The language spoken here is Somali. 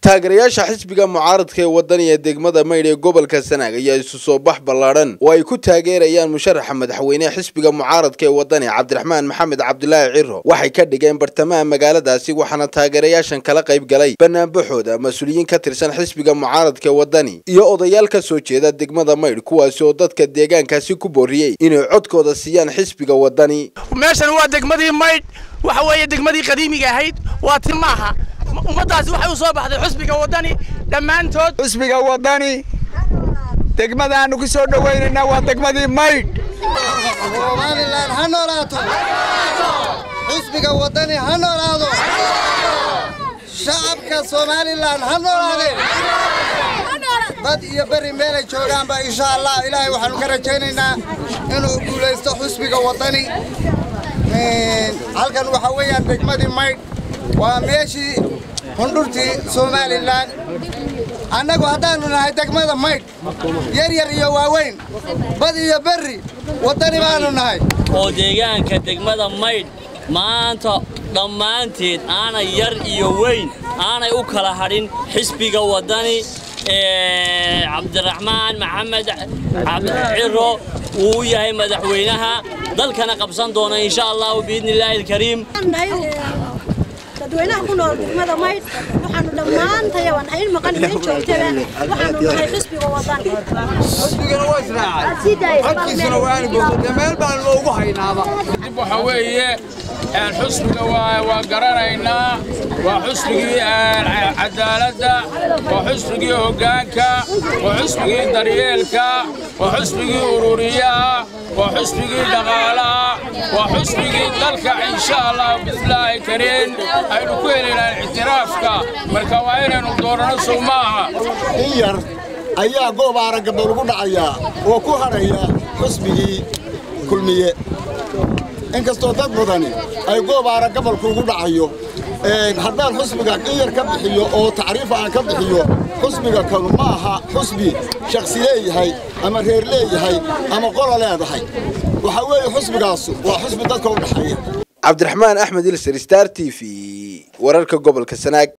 taageerayaasha xisbiga mucaaradka ee wadaniga degmada maydh ee gobolka sanaag ayaa isu soo bax ballaadhan oo ay ku taageerayaan musharaxa madaxweyneha xisbiga mucaaradka ee wadani cabdiraxmaan maxamed cabdulaahi ciro waxay ka dhigeen bartamaha magaaladaasi waxaana taageerayaashan kala qayb galay banaanbaxooda mas-uuliyiin ka tirsan xisbiga mucaaradka ee wadani iyo odayaal ka soo jeeda degmada maydh kuwaasi oo dadka deegaankaasi ku booriyey inay codkooda siiyaan xisbiga wadani meeshan waa degmadii maydh waxa weeye degmadii qadiimiga ahayd waa ti maaha ummaddaasi waxay u soo baxday xusbiga waddani dhammaantood xusbiga waddani degmadaannu ku soo dhowaynaynaa waa degmadii maydh somalilan ha noolaato xusbiga waddani ha noolaado shacabka somalilan ha noolaadeen dad iyo beri meelay joogaanba insha allah ilaahay waxaanu ka rajaynaynaa inuu guulaysto xusbiga waddani halkan waxaa weeyaan degmadii maydh waa meeshii hundhurtii somalilan annagu haddaannu nahay degmada maydh yar yar iyo waaweyn bad iyo berri waddani baannu nahay oo deegaanka degmada maydh maanta dhammaanteed aanay yar iyo weyn aanay u kala hadhin xisbiga waddani cabdiraxmaan maxamed ciro wuu u yahay madaxweynaha dalkana qabsan doona insha allahu biidni illaahi alkariim dadweynaha ku nool degmada maydh waxaanu dhammaantaya waan hayn maqan iyo in joogtaba waxaanu nahay xisbiga wadan xusbigana waa israacay codkiisuna waanu boogtay meel baan loogu haynaaba waxa weeye xusbiga waa garanaynaa waa xusbigii cadaaladda waa xusbigii hoggaanka waa xusbigii daryeelka waa xusbigii ururiyaha waa xusbigii dhaqaalaha waa xusbigii dalka insha allah bismillaahi kariin aynu ku helaynaan ictiraafka marka waa inaynu doorano sow maaha in yar ayaa goob aragaba lagu dhacayaa oo ku hadhaya xusbigii kulmiye inkastoo dad badani ay goob aragabalku ugu dhacayo haddaan xusbiga in yar ka bixiyo oo tacriif aan ka bixiyo xusbiga kanu ma aha xusbi shakhsi leeyahay ama reer leeyahay ama qola leedahay waxaa weeye xusbigaasu waa xusbi dadka u dhexeeya cabdiraxmaan axmed ilser star t v wararka gobolka sanaag